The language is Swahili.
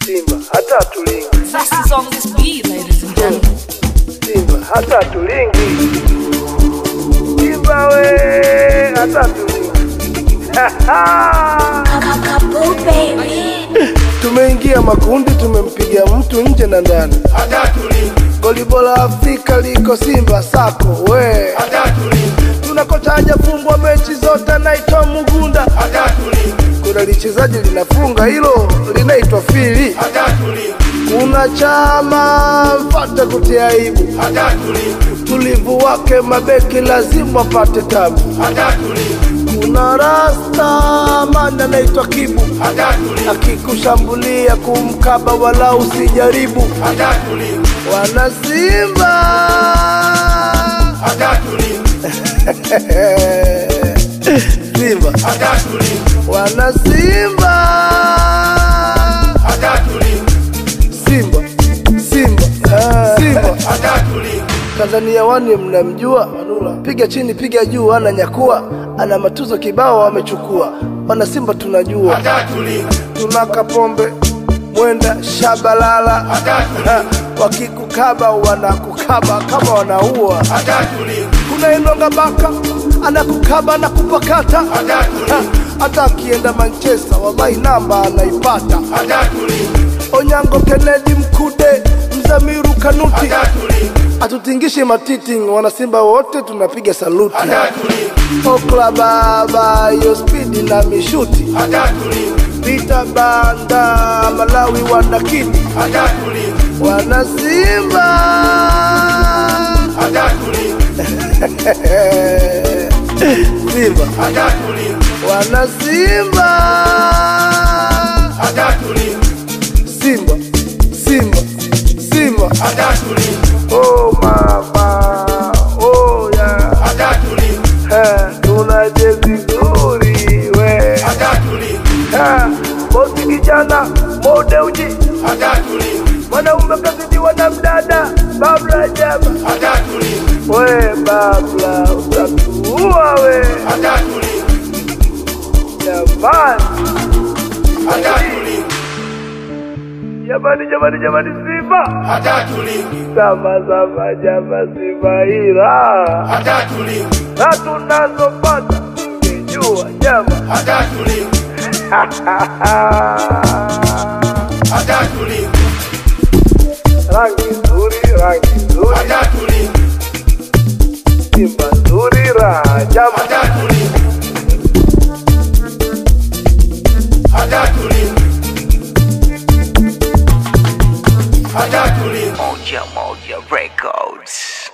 Simba hata tulingi, Fast is on this beat, ladies and gentlemen. Simba hata tulingi, Simba we hata tulingi. Tumeingia makundi, tumempiga mtu nje na ndani. Goli bora Afrika liko Simba sako we. Tuna kocha hajafungwa mechi zote, anaitwa Mugunda. Kuna lichezaji linafunga hilo linaitwa Fili. Kuna chama mfate kutia aibu, tulivu wake mabeki lazima wapate tabu. Kuna rasta manda anaitwa Kibu, akikushambulia kumkaba wala usijaribu. Wana Simba Simba wana Simba Simba Simba Ah. Simba Tanzania wani mnamjua, piga chini piga juu, ana nyakua, ana matuzo kibao amechukua. Wana Simba tunajua, tuna Kapombe Mwenda Shabalala, Ha, wakikukaba wanakukaba kama wanaua. Kuna Enonga Baka anakukaba na kupakata, Ha, hata akienda Manchester wallahi namba anaipata. Onyango Kennedy Mkude Mzamiru Kanuti atutingishe matiti, wanasimba wote tunapiga saluti. Okla baba yo spidi na mishuti, Vita banda Malawi wanakiti, wanasimba Simba wanasimba Simba Simba Simba oh mama oh yeah Eh, tuna jezi nzuri we Eh, bosi kijana mode uji mwanaume kazidiwa na mdada babla jaba we babla utatuua we jamani jamani jamani jamani simba sama sama jama simba ila na tunazopata ungejua jama rangi nzuri rangi nzuri simba nzuri raha jama Moja Moja Records.